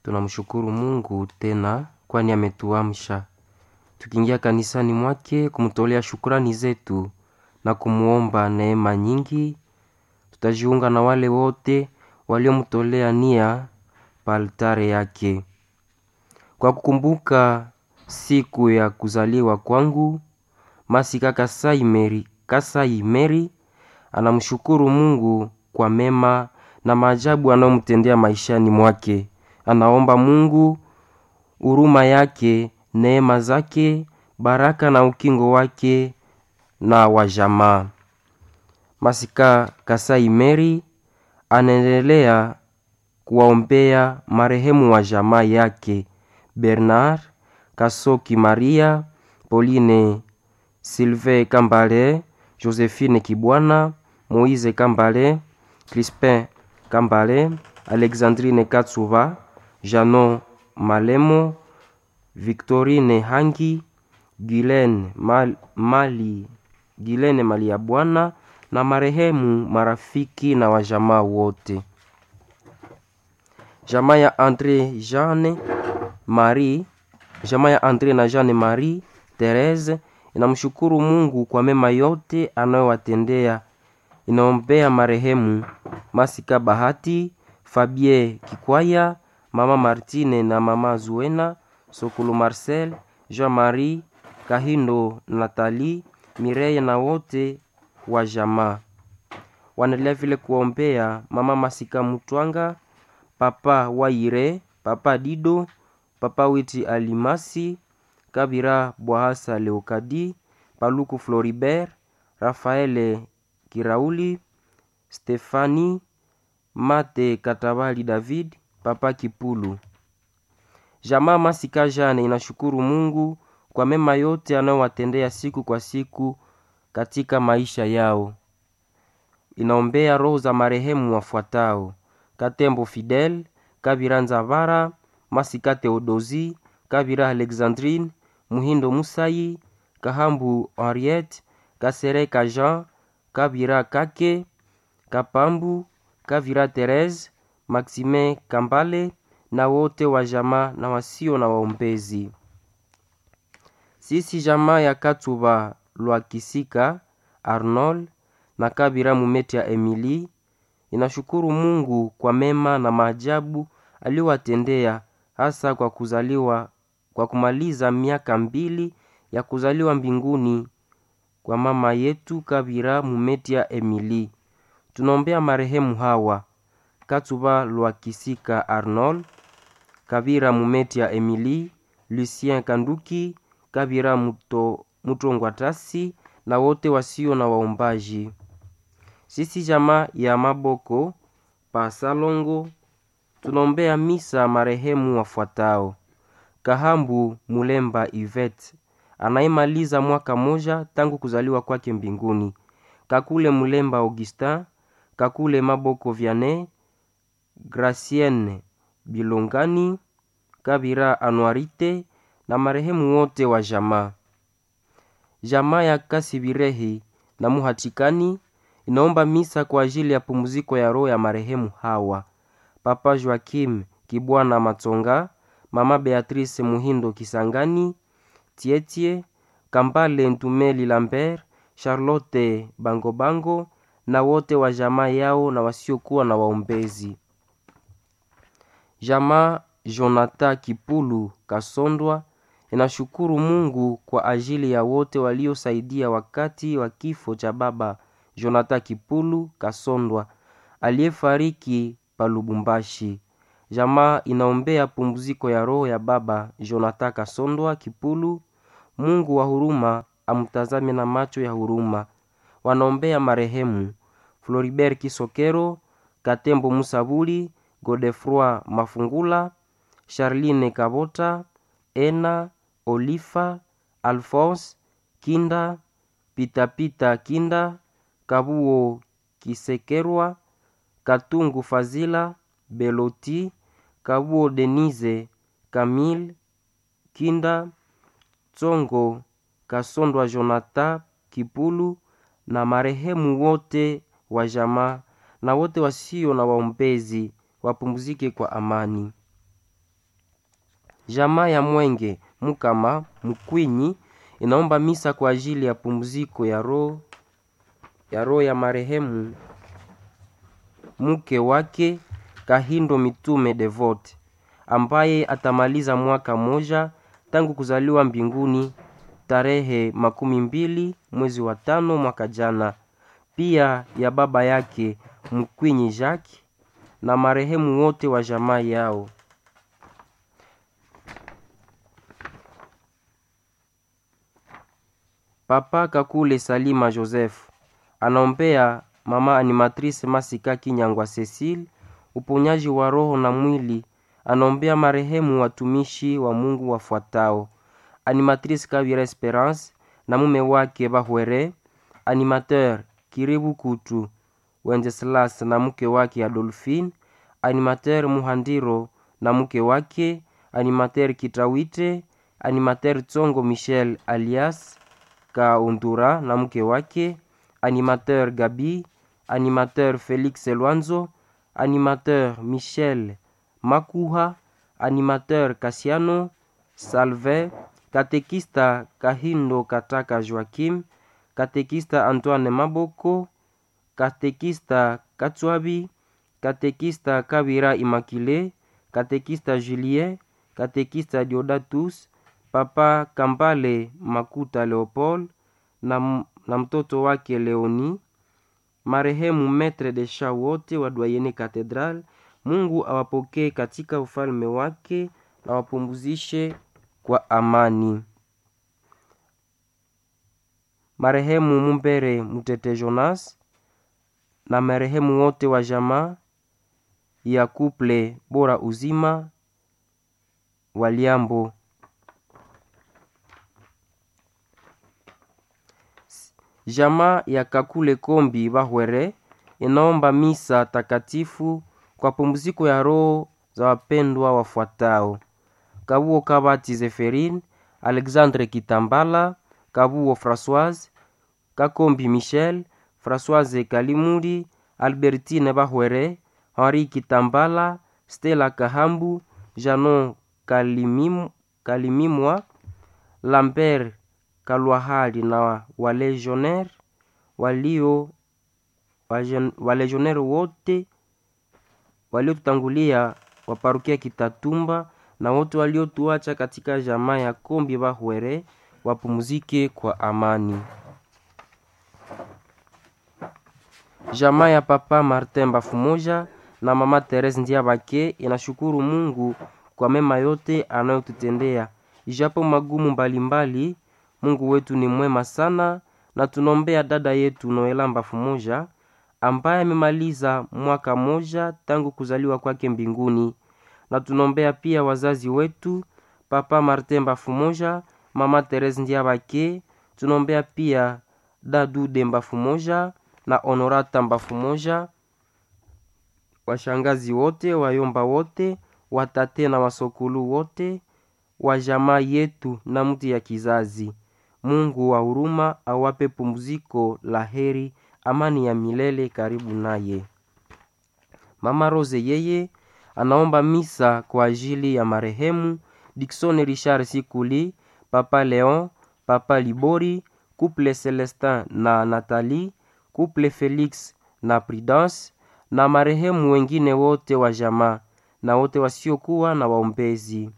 Tunamshukuru Mungu tena kwani ametuamsha tukiingia kanisani mwake kumtolea shukrani zetu na kumwomba neema nyingi. Tutajiunga na wale wote waliomtolea nia pa altare yake kwa kukumbuka siku ya kuzaliwa kwangu. Masika Kasai Meri, Kasai Meri anamshukuru Mungu kwa mema na maajabu anayomtendea maishani mwake. Anaomba Mungu huruma yake, neema zake, baraka na ukingo wake na wajamaa. Masika Kasai Meri anaendelea kuwaombea marehemu wa jamaa yake Bernard Kasoki, Maria Pauline, Sylvain Kambale, Josephine Kibwana, Moise Kambale, Crispin Kambale, Alexandrine Katsuva, Janon Malemo, Victorine Hangi, Gilene Mal, Mali, Gilene Mali ya Bwana na marehemu marafiki na wajamaa wote. Jamaa ya Andre Jeanne Marie, jamaa ya Andre na Jeanne Marie Therese inamshukuru Mungu kwa mema yote anayowatendea. Inaombea marehemu Masika Bahati, Fabie Kikwaya, mama Martine na mama Zuena, Sokulu Marcel, Jean-Marie Kahindo, Nathalie Mireille na wote wa jamaa. Wanaendelea vile kuombea mama Masika Mutwanga, papa Waire, papa Dido, papa Witi Alimasi, Kabira Bwahasa Leokadi, Paluku Floribert, Rafaele Kirauli, Stefani Mate Katabali David, papa Kipulu. Jamaa Masika Jane inashukuru Mungu kwa mema yote anayowatendea siku kwa siku katika maisha yao. Inaombea roho za marehemu wafuatao: Katembo Fidel, Kabira Nzavara, Masika Theodosi, Kabira Alexandrine, Muhindo Musai, Kahambu Henriette, Kasereka Jean, Kabira Kake, Kapambu, Kavira Therese, Maxime Kambale na wote wa jamaa na wasio na waombezi. Sisi jamaa ya Katuba Lwakisika Arnold na Kabira Mumeti ya Emily inashukuru Mungu kwa mema na maajabu aliyowatendea hasa kwa kuzaliwa kwa kumaliza miaka mbili ya kuzaliwa mbinguni kwa mama yetu Kabira Mumeti ya Emily. Tunaombea marehemu hawa Katuba Lwakisika Arnold, Kabira Mumeti ya Emily, Lucien Kanduki, Kabira Muto, Mutongwatasi na wote wasio na waombaji. Sisi jamaa ya Maboko pa Salongo tunaombea misa marehemu wafuatao: Kahambu Mulemba Ivet anayemaliza mwaka moja tangu kuzaliwa kwake mbinguni, Kakule Mulemba Augustin, Kakule Maboko Vianney, Gracienne Bilongani, Kabira Anuarite na marehemu wote wa jamaa. Jamaa ya Kasibirehi na Muhatikani inaomba misa kwa ajili ya pumziko ya roho ya marehemu hawa: Papa Joakim Kibwana Matsonga, Mama Beatrice Muhindo Kisangani, Tietie Kambale Ntumeli Lambert, Charlotte Bangobango na wote wa jamaa yao na wasiokuwa na waombezi. Jamaa Jonathan Kipulu Kasondwa inashukuru Mungu kwa ajili ya wote waliosaidia wakati wa kifo cha baba Jonathan Kipulu Kasondwa aliyefariki pa Lubumbashi. Jamaa inaombea pumziko ya roho ya baba Jonathan Kasondwa Kipulu. Mungu wa huruma amtazame na macho ya huruma. Wanaombea marehemu Floribert Kisokero, Katembo Musabuli, Godefroi Mafungula, Charline Kabota, Ena Olifa, Alphonse Kinda, Pitapita Kinda, Kabuo Kisekerwa, Katungu Fazila, Beloti, Kabuo Denise, Camille Kinda, Tsongo Kasondwa Jonathan Kipulu na marehemu wote wa jamaa na wote wasio na waombezi wapumzike kwa amani. Jamaa ya Mwenge Mukama Mkwinyi inaomba misa kwa ajili ya pumziko ya roho ya roho ya marehemu mke wake Kahindo Mitume Devote ambaye atamaliza mwaka moja tangu kuzaliwa mbinguni tarehe makumi mbili mwezi wa tano mwaka jana. Pia ya baba yake Mkwinyi Jacques na marehemu wote wa jamaa yao. Papa Kakule Salima Joseph anaombea mama animatrice Masika Kinyangwa Cecile uponyaji wa roho na mwili. Anaombea marehemu watumishi wa Mungu wafuatao: animatrice Kavira Esperance na mume wake Bahwere, animateur Kiribu Kutu Wenceslas na mke wake Adolphine, animateur Muhandiro na mke wake, animateur Kitawite, animateur Tsongo Michel alias Kaundura na mke wake, animateur Gabi, animateur Felix Lwanzo, animateur Michel Makuha, animateur Kasiano Salve, katekista Kahindo Kataka Joakim, katekista Antoine Maboko, katekista Katswabi, katekista Kabira Imakile, katekista Julien, katekista Diodatus, papa Kambale Makuta Leopold na, na mtoto wake Leoni, marehemu metre de sha wote wa Dwayene Katedral. Mungu awapokee katika ufalme wake na wapumzishe kwa amani. Marehemu Mumbere Mutete Jonas na marehemu wote wa jamaa ya kuple bora uzima Waliambo. Jamaa ya Kakule Kombi Bahwere inaomba misa takatifu kwa pumziko ya roho za wapendwa wafuatao: Kabuo Kabati Zeferine, Alexandre Kitambala, Kabuo Françoise, Kakombi Michel, Françoise Kalimuri, Albertine Bahwere, Henri Kitambala, Stella Kahambu, Janon Kalimim, Kalimimwa, Lambert Kalwahali na walegionnaire walio walegionnaire wote waliotutangulia wa parokia Kitatumba na wote waliotuacha katika jamaa ya Kombi Bahwere wapumzike kwa amani. Jamaa ya Papa Martin Bafumoja na Mama Therese Ndiabake inashukuru Mungu kwa mema yote anayotutendea ijapo magumu mbalimbali mbali, Mungu wetu ni mwema sana, na tunaombea dada yetu Noela Bafumoja ambaye amemaliza mwaka moja tangu kuzaliwa kwake mbinguni, na tunaombea pia wazazi wetu Papa Martin Bafumoja, Mama Therese Ndiabake, tunaombea pia Dadude Bafumoja na Honorata Bafumoja, washangazi wote, wayomba wote, watate na wasokulu wote wa jamaa yetu na mtu ya kizazi. Mungu wa huruma awape pumziko la heri, amani ya milele karibu naye. Mama Rose yeye anaomba misa kwa ajili ya marehemu Dickson Richard Sikuli, Papa Leon, Papa Libori, Couple Celestin na Nathalie, Couple Felix na Prudence na marehemu wengine wote wa jamaa na wote wasiokuwa na waombezi.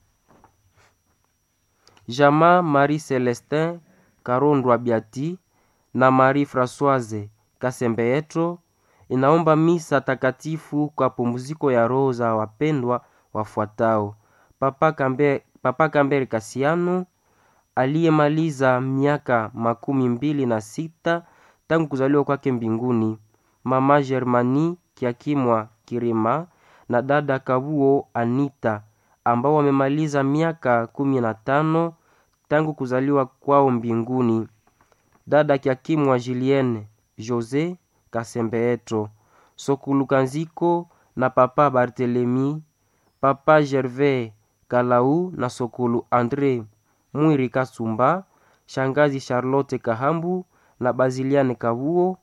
Jamaa Marie Celestin Karondwa Biati na Marie Françoise Kasembeetro inaomba misa takatifu kwa pumziko ya roho za wapendwa wafuatao: Papa Kambe, Papa Kambere Kasiano aliyemaliza miaka makumi mbili na sita tangu kuzaliwa kwake mbinguni, Mama Germani Kiakimwa Kirima na dada Kabuo Anita ambao wamemaliza miaka kumi na tano tangu kuzaliwa kwao mbinguni, dada Kiakimwa Julienne Jose Kasembeetro Sokulukanziko na papa Barthelemy, papa Gervais Kalau na Sokulu Andre Mwiri Kasumba, shangazi Charlotte Kahambu na Baziliane Kabuo,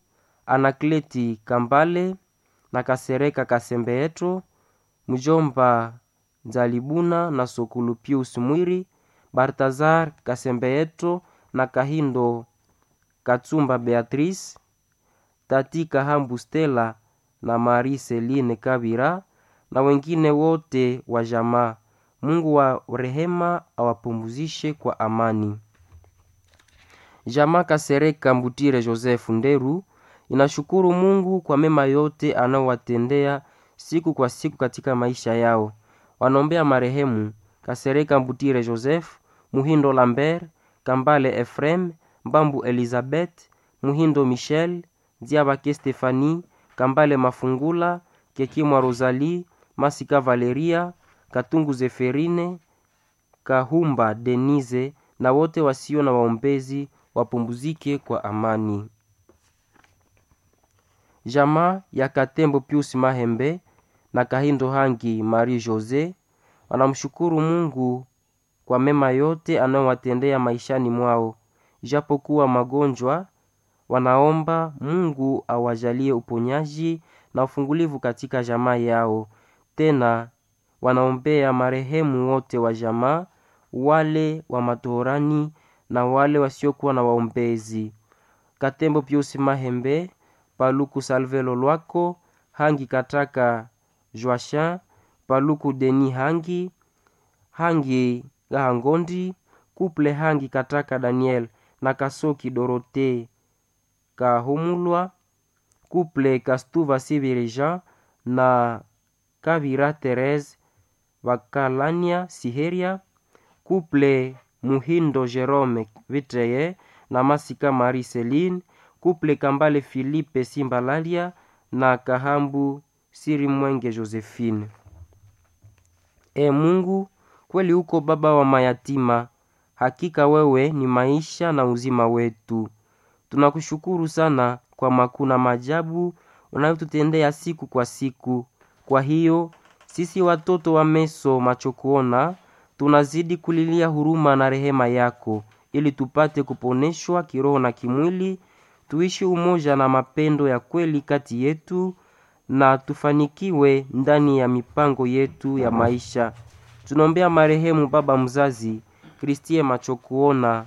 Anakleti Kambale na Kasereka Kasembeetro, mjomba Nzalibuna na Sokulu Pius Mwiri, Bartazar Kasembeyeto na Kahindo Katsumba Beatrice, Tati Kahambu Stella na Marie Celine Kabira na wengine wote wa jamaa. Mungu wa rehema awapumzishe kwa amani. Jamaa Kasereka Mbutire Joseph Nderu inashukuru Mungu kwa mema yote anaowatendea siku kwa siku katika maisha yao. Wanaombea marehemu Kasereka Mbutire Joseph, Muhindo Lambert, Kambale Efrem, Mbambu Elizabeth, Muhindo Michel, Diabake Stefani, Kambale Mafungula, Kekimwa Rosalie, Masika Valeria, Katungu Zeferine, Kahumba Denise na wote wasio na waombezi wapumzike kwa amani. Jamaa ya Katembo Pius Mahembe na Kahindo Hangi Marie Jose wanamshukuru Mungu kwa mema yote anayowatendea maishani mwao. Ijapokuwa magonjwa, wanaomba Mungu awajalie uponyaji na ufungulivu katika jamaa yao. Tena wanaombea marehemu wote wa jamaa, wale wa matohorani na wale wasiokuwa na waombezi. Katembo Pius Mahembe, Paluku Salvelo Lwako, Hangi Kataka Joachin, Paluku Deni Hangi, Hangi Gahangondi, Kuple Hangi Kataka Daniel na Kasoki Dorote Kahumulwa, Kuple Kastuva Sibiri Jean na Kavira Therese Bakalania Siheria, Kuple Muhindo Jerome Vitreye na Masika Marie Celine, Kuple Kambale Philippe Simbalalia na Kahambu Siri Mwenge Josephine. E Mungu, kweli uko baba wa mayatima, hakika wewe ni maisha na uzima wetu. Tunakushukuru sana kwa makuu na maajabu unayotutendea siku kwa siku. Kwa hiyo sisi watoto wa meso macho kuona tunazidi kulilia huruma na rehema yako, ili tupate kuponeshwa kiroho na kimwili, tuishi umoja na mapendo ya kweli kati yetu na tufanikiwe ndani ya mipango yetu ya maisha. Tunaombea marehemu baba mzazi Kristie Machokuona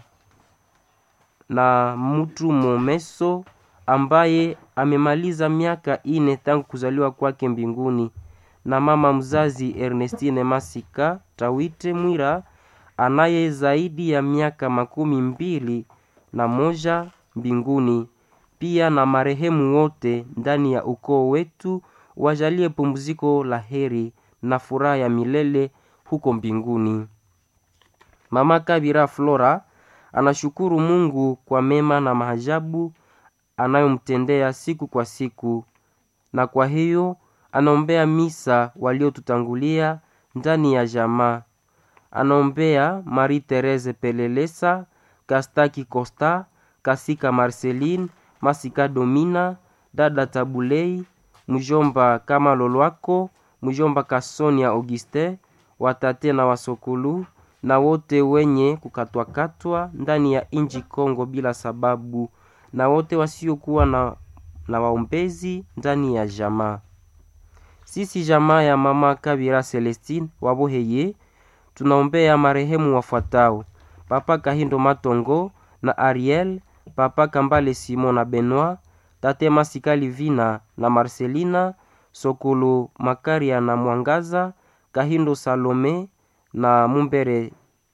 na mtu Momeso ambaye amemaliza miaka ine tangu kuzaliwa kwake mbinguni, na mama mzazi Ernestine Masika Tawite Mwira anaye zaidi ya miaka makumi mbili na moja mbinguni, pia na marehemu wote ndani ya ukoo wetu wajalie pumziko la heri na furaha ya milele huko mbinguni. Mama Kabira Flora anashukuru Mungu kwa mema na maajabu anayomtendea siku kwa siku, na kwa hiyo anaombea misa waliotutangulia ndani ya jamaa. Anaombea Marie Therese Pelelesa, Kastaki Costa, Kasika Marceline, Masika Domina, dada Tabulei, mjomba kama Lolwako, mjomba Kasonia Auguste, watate na wasokulu na wote wenye kukatwakatwa ndani ya inji Kongo bila sababu, na wote wasiokuwa na, na waombezi ndani ya jamaa. Sisi jamaa ya mama Kabira Celestine Waboheye tunaombea marehemu wafuatao: Papa Kahindo Matongo na Ariel, Papa Kambale Simon na Benoit, Tate Masika Livina na Marcelina, Sokolo Makaria na Mwangaza, Kahindo Salome na Mumbere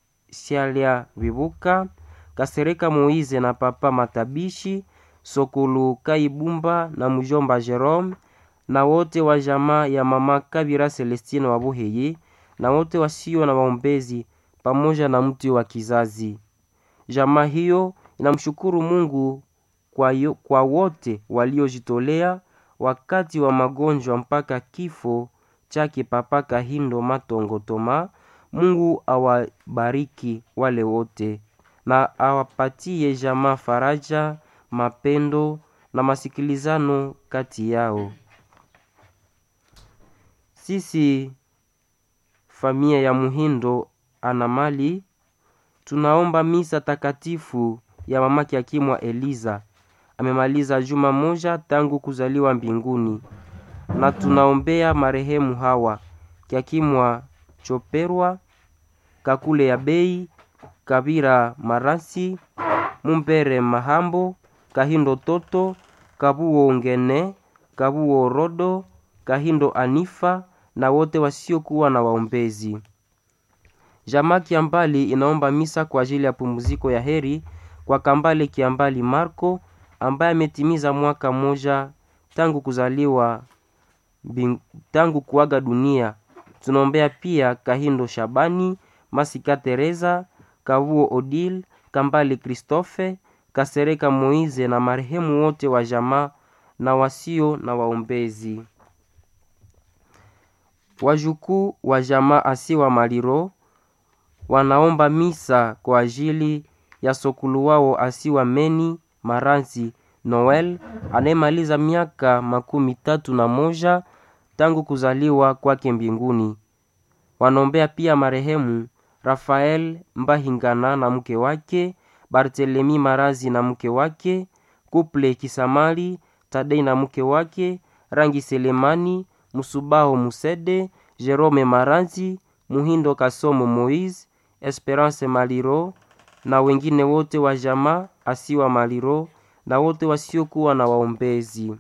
Sialia Vibuka, Kasereka Moize na Papa Matabishi, Sokolo Kaibumba na mjomba Jerome na wote wa jamaa ya mama Kabira Celestine Wabuheye na wote wasio na waombezi pamoja na mtu wa kizazi. Jamaa hiyo inamshukuru Mungu kwa, yo, kwa wote waliojitolea wakati wa magonjwa mpaka kifo chake Papa Kahindo Matongo Toma. Mungu awabariki wale wote na awapatie jamaa faraja, mapendo na masikilizano kati yao. Sisi familia ya Muhindo ana mali tunaomba misa takatifu ya mama Kiakimwa Eliza, amemaliza juma moja tangu kuzaliwa mbinguni, na tunaombea marehemu hawa Kiakimwa choperwa kakule ya bei kabira marasi mumpere mahambo kahindo toto kabuo ngene kabuo rodo kahindo anifa na wote wasiokuwa na waombezi jamaa kiambali inaomba misa kwa ajili ya pumziko ya heri kwa kambale kiambali marco ambaye ametimiza mwaka mmoja tangu kuzaliwa bing, tangu kuaga dunia tunaombea pia kahindo shabani masika teresa kavuo odil kambale kristofe kasereka moize na marehemu wote wa jamaa na wasio na waombezi wajukuu wa jamaa asiwa maliro wanaomba misa kwa ajili ya sokulu wao asiwa meni maranzi noel anayemaliza miaka makumi tatu na moja tangu kuzaliwa kwake mbinguni wanaombea pia marehemu rafael mbahingana na mke wake bartelemi marazi na mke wake kuple kisamali tadei na mke wake rangi selemani musubaho musede jerome maranzi muhindo kasomo moise esperance maliro na wengine wote wa jamaa asiwa maliro na wote wasiokuwa na waombezi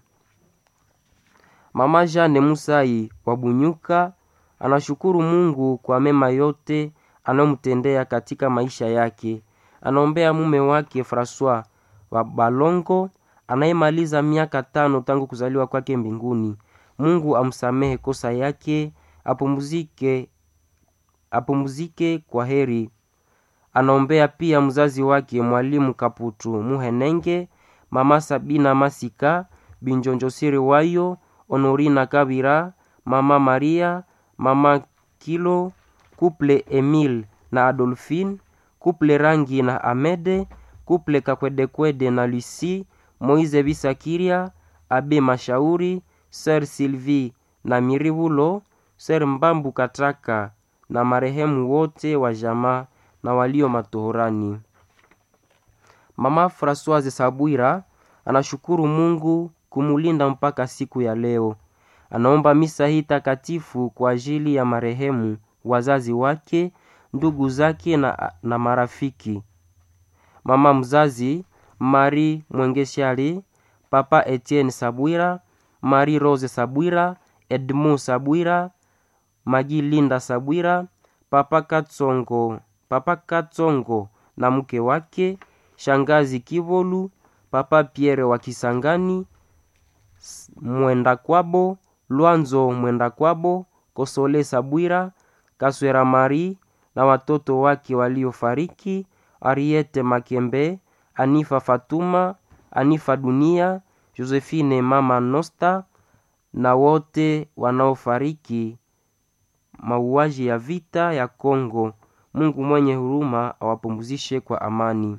mama jane musai wa bunyuka anashukuru mungu kwa mema yote anayomtendea katika maisha yake anaombea mume wake francois wa balongo anayemaliza miaka tano tangu kuzaliwa kwake mbinguni mungu amsamehe kosa yake apumzike apumzike kwa heri anaombea pia mzazi wake mwalimu kaputu muhenenge mama sabina masika binjonjosiri wayo honorina kabira mama maria mama kilo kuple emil na adolfine kuple rangi na amede kuple kakwedekwede na lusi moize bisakiria abe mashauri ser sylvie na mirivulo ser mbambu katraka na marehemu wote wa jamaa na walio matohorani mama francoise sabwira anashukuru mungu kumulinda mpaka siku ya leo anaomba misa hii takatifu kwa ajili ya marehemu wazazi wake ndugu zake na, na marafiki mama mzazi mari mwengeshali papa etienne sabwira mari rose sabwira edmond sabwira magi linda sabwira papa katsongo papa katsongo na mke wake shangazi kivolu papa pierre wa kisangani mwenda kwabo lwanzo mwenda kwabo kosole sabwira kaswera mari na watoto wake waliofariki ariete makembe anifa fatuma anifa dunia josephine mama nosta na wote wanaofariki mauaji ya vita ya kongo mungu mwenye huruma awapumzishe kwa amani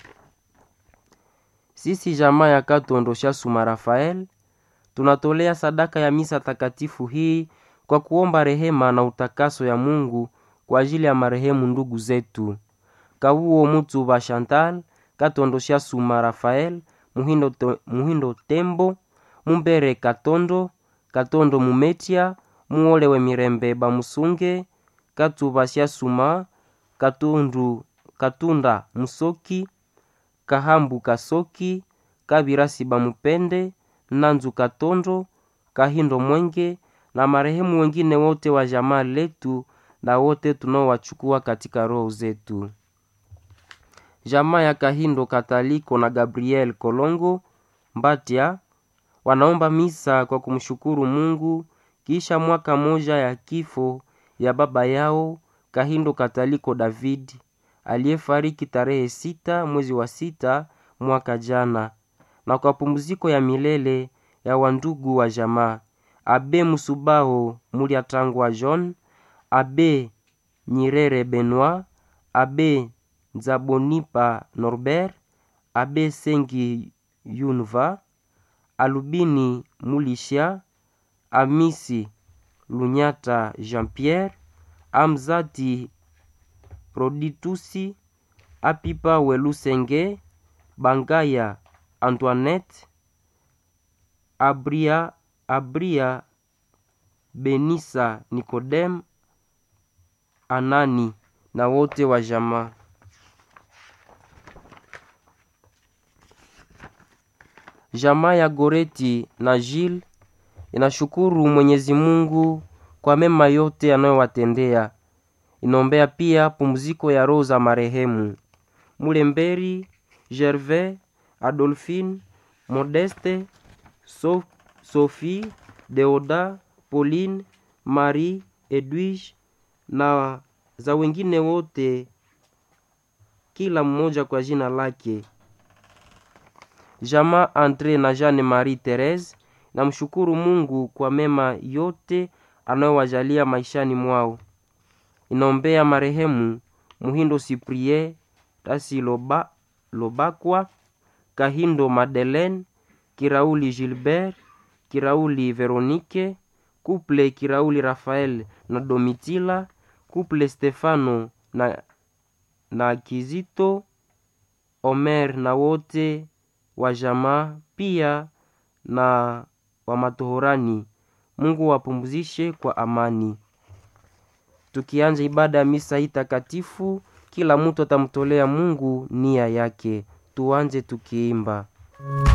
sisi jamaa ya katondo shasuma rafael tunatolea sadaka ya misa takatifu hii kwa kuomba rehema na utakaso ya mungu kwa ajili ya marehemu ndugu zetu kavuo mutu ba chantal katondo shasuma rafael muhindo, to, muhindo tembo mumbere katondo katondo mumetia muolewe mirembe bamusunge katuba shasuma katundu katunda musoki kahambu kasoki kabirasi bamupende nanzu katondo kahindo mwenge na marehemu wengine wote wa jamaa letu na wote tunaowachukua katika roho zetu jamaa ya kahindo kataliko na gabriel kolongo mbatya wanaomba misa kwa kumshukuru mungu kisha mwaka moja ya kifo ya baba yao kahindo kataliko david aliyefariki tarehe sita mwezi wa sita mwaka jana na kwa pumziko ya milele ya wandugu wa jamaa abe musubaho muliatangwa john abe nyirere benoit abe nzabonipa norbert abe sengi yunva alubini mulisha amisi lunyata jean pierre amzati proditusi apipa welusenge bangaya antoinette abria abria benisa nicodem Anani na wote wa jamaa. Jamaa ya Goreti na Jil inashukuru Mwenyezi Mungu kwa mema yote anayowatendea. Inaombea pia pumziko ya roho za marehemu Mulemberi, Gervais, Adolphine, Modeste, so Sophie, Deoda, Pauline, Marie, Edwige na za wengine wote, kila mmoja kwa jina lake. Jamaa Andre na Jeanne Marie Therese namshukuru Mungu kwa mema yote anayowajalia maishani mwao. Inaombea marehemu Muhindo Cyprien Tasi Loba, Lobakwa Kahindo Madeleine Kirauli Gilbert Kirauli Veronique Couple Kirauli Rafael na Domitila Couple Stefano na, na Kizito Omer na wote wa jamaa pia na wa matohorani. Mungu wapumzishe kwa amani. Tukianja ibada ya misa hii takatifu, kila mtu atamtolea Mungu nia yake. Tuanje tukiimba.